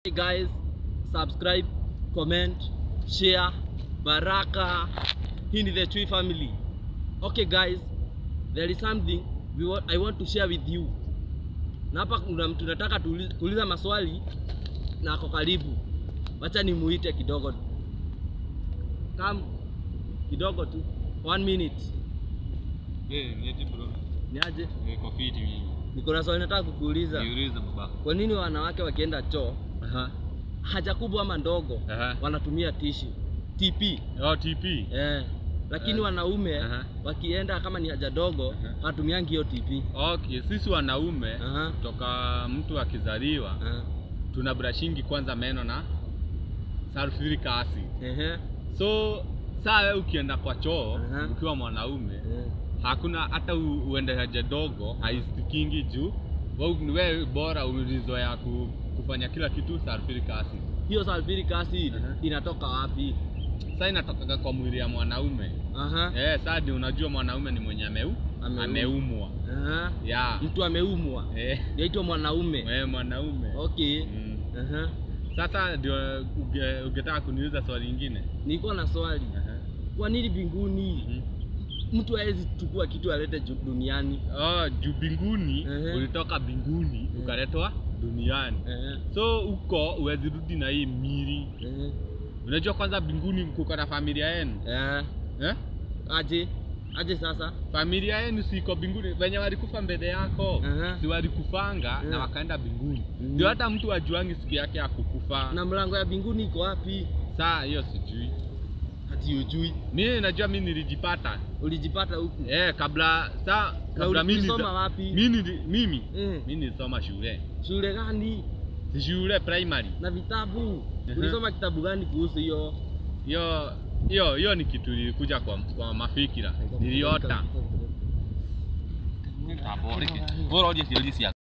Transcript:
Hey guys, subscribe, comment, share, baraka. Hii ni the Chui family. Okay guys, there is something we want, I want to share with you. Na hapa kuna mtu nataka tuulize, kuuliza maswali na ako karibu. Wacha nimuite kidogo. Come kidogo tu. One minute. Eh, niaje bro. Ni aje? Niko fiti mimi. Niko na swali nataka kukuuliza. Niulize baba. Kwa nini wanawake wakienda choo Aha. haja kubwa ama ndogo Aha. wanatumia tishu TP Oh, TP. eh, lakini Eh. wanaume Aha. wakienda kama ni haja dogo Aha. wanatumiangi hiyo TP. Okay, sisi wanaume Aha. toka mtu akizaliwa Ah, tuna brushingi kwanza meno na sulfuric acid. ehe, So saa wewe ukienda kwa choo Aha. ukiwa mwanaume eh, hakuna hata u- uende haja dogo haistikingi juu wewe ni wewe bora ulizoea ku, kufanya kila kitu sulfuric acid. hiyo sulfuric acid Aha. inatoka wapi? Sasa inatoka kwa mwili ya mwanaume. Aha, Eh, sasa ndio unajua mwanaume ni mwenye ameu Ameumwa. ameumwa. aha. Ya. Mtu ameumwa Eh, yaitwa mwanaume. wewe mwanaume. Okay. Mm. Aha. Sasa ndio uge- ungetaka kuniuliza swali lingine. Niko na swali, Aha. kwa nini mbinguni Mhm. mtu hawezi chukua kitu alete ju- duniani? Oh, juu binguni Ehe. ulitoka binguni Eh. ukaletwa duniani. Eh, So huko uwezi rudi na hii mili. eh, Unajua kwanza binguni mkuko na familia yenu. eh. Eh? Aje aje sasa Familia yenu siko binguni. Wenye walikufa mbele yako Aha. si walikufanga na Eh. wakaenda binguni. Mhm. Ndio hata mtu ajuangi siku yake ya kukufa. na mlango ya mbinguni iko wapi? Saa hiyo sijui. Hati ujui, Mimi najua mimi nilijipata. ulijipata huku Eh, kabla saa na kabla mimi ulisoma niza- wapi? mimi nili- mimi Eh, mimi nilisoma shule. shule gani Si shule primary. na vitabu? Aha. Ulisoma kitabu gani kuhusu hiyo? Hiyo hiyo hiyo ni kitu ilikuja kwa, kwa mafikira. Niliota. Bora uje siulizi